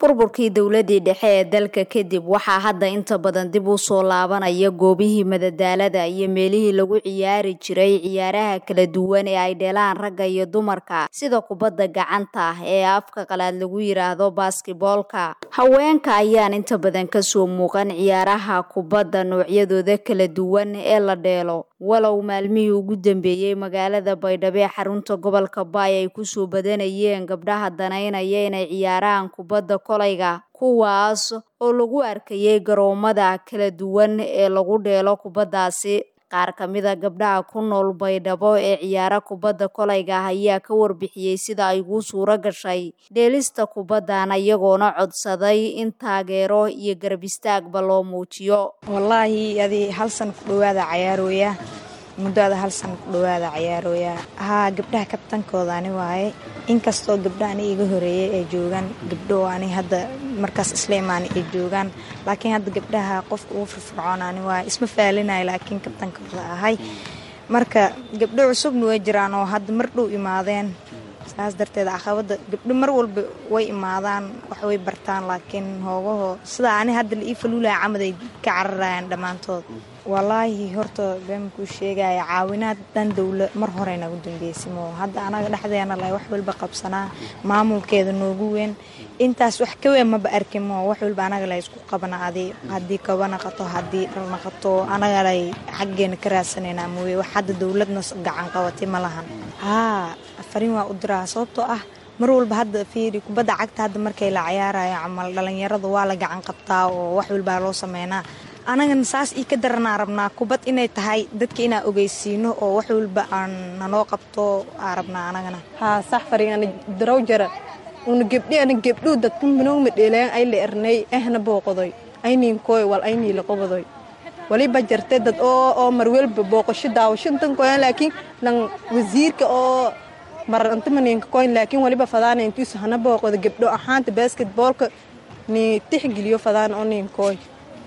burburkii dowladii dhexe ee dalka kadib waxaa hadda inta badan dib u soo laabanaya goobihii madadaalada iyo meelihii lagu ciyaari jiray ciyaaraha kala duwan ee ay dheelaan ragga iyo dumarka sida kubadda gacanta ee afka qalaad lagu yiraahdo baskiboolka haweenka ayaan inta badan kasoo muuqan ciyaaraha kubadda noocyadooda kala duwan ee la dheelo walow maalmihii ugu dambeeyey magaalada baydhabo ee xarunta gobolka baay ay kusoo badanayeen gabdhaha danaynaya inay ciyaaraan kubadda kolayga kuwaas oo lagu arkayay garoomada kala duwan ee lagu dheelo kubaddaasi qaar ka mida gabdhaha ku nool baydhabo ee ciyaara kubadda kolayga ayaa ka warbixiyey sida ay ugu suuro gashay dheelista kubaddan iyagoona codsaday in taageero iyo garab istaagba loo muujiyo wallaahi adi hal san ku dhowaada cayaarooya muddo ada hal san ku dhowaada cayaarooya haa gabdhaha kabtankooda ani waaye inkastoo gabdha ani iga horeeyay ay joogaan gabdho ani hadda markaas isla imaana ay joogaan laakiin hadda gabdhaha qofka ugu firfircoon ani waaye isma faalinayo laakiin kabtankooda ahay marka gabdho cusubna way jiraan oo hadda mar dhow imaadeen saas darteed caqabada gabdho mar walba way imaadaan wax way bartaan laakiin hoogaho sidaa ani hadda la ii faluulaya camad ay ka cararayaan dhammaantood wallaahi horta been kuu sheegaya caawinaad dhan dowla mar hore nagu dambeysimo hadda anaga dhexdeena la wax walba qabsanaa maamulkeeda noogu weyn intaas wax ka weyn maba arkimo wax walba anaga la isku qabana adi haddii kaba naqato haddii dhal naqato anaga lay xaggeena ka raadsanayna mooye wax hadda dowladna gacan qabatay ma lahan haa fariin waa u diraa sababtoo ah mar walba hadda fiiri kubadda cagta hadda markay la cayaarayo camal dhalinyarada waa la gacan qabtaa oo wax walbaa loo sameynaa anagana saas ii ka daranaa rabnaa kubad inay tahay dadka inaa ogeysiino oo wax walba aan nanoo qabto aa rabnaa anagana haa sax fariingana daraw jara una gebdhi ana gebdhuu dadka minowma dheeleen ay la ernay ehna booqodoy ayniinkooy wal aynii laqobadoy waliba jarte dad oo oo marwelba booqasho daawashadan koyan laakiin lan wasiirka oo marantimaninka koyn laakiin waliba fadaana intiisu hana booqodo gebdho ahaanta basketboolka ni tixgeliyo fadaan oo ninkooy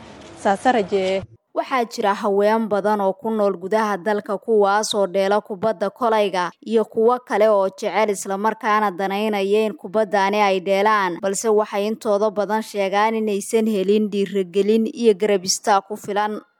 saasa rajee waxaa jira haween badan oo ku nool gudaha dalka kuwaas oo dheela kubadda kolayga iyo kuwo kale oo jecel islamarkaana danaynaya in kubaddaani ay dheelaan balse waxay intooda badan sheegaan inaysan helin dhiiragelin iyo garab istaag ku filan